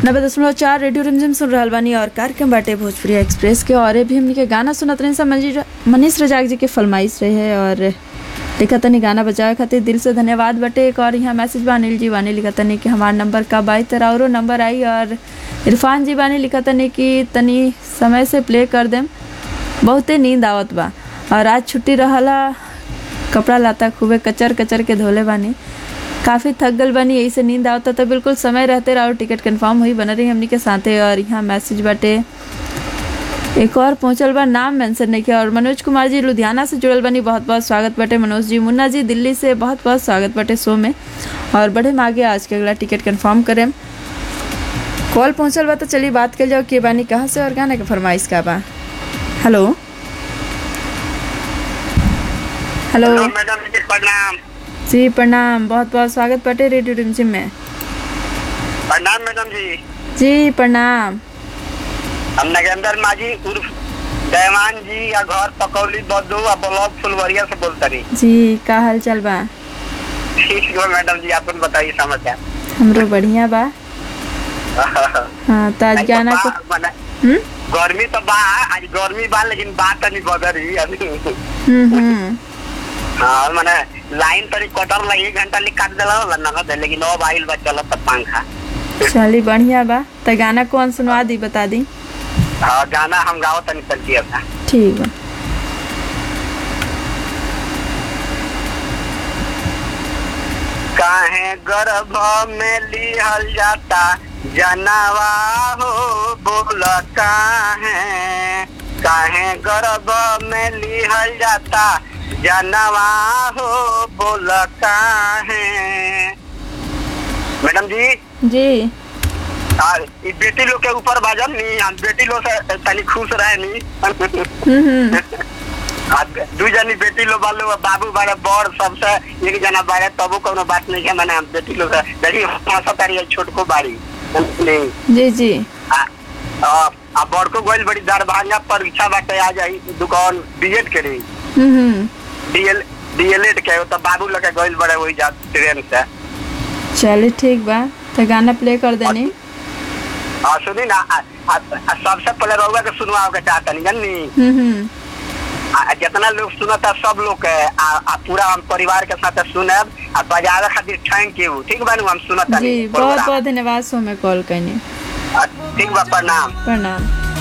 नब्बे दशमलव चार रेडियो रिमझिम सुन रहल बानी और कार्यक्रम बाटे भोजपुरी एक्सप्रेस के और भी हमनी के गाना सुनत रहे सब मनीष मनीष रजाक जी के फरमाइश रहे और लिखा तनी गाना बजावे खातिर दिल से धन्यवाद बटे एक और यहाँ मैसेज बा अनिल जी बानी लिखा तनी कि हमार नंबर कब आई तेरा औरो नंबर आई और इरफान जी बानी लिखा तनी कि तनी समय से प्ले कर देम बहुते नींद आवत बा और आज छुट्टी रहला कपड़ा लाता खूबे कचर कचर के धोले बानी काफ़ी थक गल बानी यही से नींद आवता तो बिल्कुल समय रहते रहो टिकट कंफर्म हुई बन रही हमनी के साथे और यहाँ मैसेज बाटे एक और पहुंचल बा नाम मेंशन नहीं किया और मनोज कुमार जी लुधियाना से जुड़ल बनी बहुत बहुत स्वागत बटे मनोज जी मुन्ना जी दिल्ली से बहुत बहुत स्वागत बटे शो में और बढ़े में आगे आज के अगला टिकट कंफर्म करें कॉल पहुंचल बा तो चलिए बात कर जाओ के बानी कहाँ से और गाने के फरमाइश का बा हेलो हेलो हेलो मैडम जी प्रणाम जी प्रणाम बहुत बहुत स्वागत बटे रेडियो रिमझिम में प्रणाम मैडम जी जी प्रणाम हम नगेंद्र माझी उर्फ देवान जी या घर पकौली बद्दू आ ब्लॉक फुलवरिया से बोलतनी जी का हाल चाल बा ठीक है मैडम जी आपन बताइए समाचार हमरो बढ़िया बा हाँ तो आज गाना को मने हम्म गर्मी तो बा आज गर्मी बा लेकिन बात तनी बदरी अभी हम्म हम्म हाँ मने लाइन तनी कटर लगी एक घंटा लिख काट देला होला नगद है, लेकिन अब आइल बा चलत पंखा चली बढ़िया बा तो गाना कौन सुनवा दी बता दी हाँ गाना हम गाओ तनी तनी था ठीक बा काहे गर्भ में लिहल जाता जनवा हो बोल काहे काहे गर्भ में लिहल जाता जनवा हो बोल काहे मैडम जी जी आ, ई बेटी लोग के ऊपर बाजम नी हम बेटी लोग से तनी खुश रहे नी हम्म हम्म आ, दू जनी बेटी लोग बालो बाबू बारे बड़ सबसे एक जना बारे तबो कोनो बात नहीं है मैंने हम बेटी लोग से देखी हंसा तारी छोटको बारी नहीं जी जी आ, आ, आ बड़को गोइल बड़ी दरभंगा परीक्षा बाटे आ जाई दुकान बीएड के रही हम्म हम्म डीएल डीएलएड के तो बाबू लोग के गोइल बड़े वही जा ट्रेन से चलिए ठीक बा तो गाना प्ले कर देनी हाँ सुनी ना आ, आ, आ, सबसे पहले रउआ के सुनवाओ के चाहतनी जाननी हम्म हम्म आ, जितना लोग सुनता सब लोग के आ, आ पूरा हम परिवार के साथ सुनब आ बजावे खातिर थैंक यू ठीक बानू हम सुनता जी बहुत बहुत धन्यवाद सो में कॉल करनी ठीक बा प्रणाम प्रणाम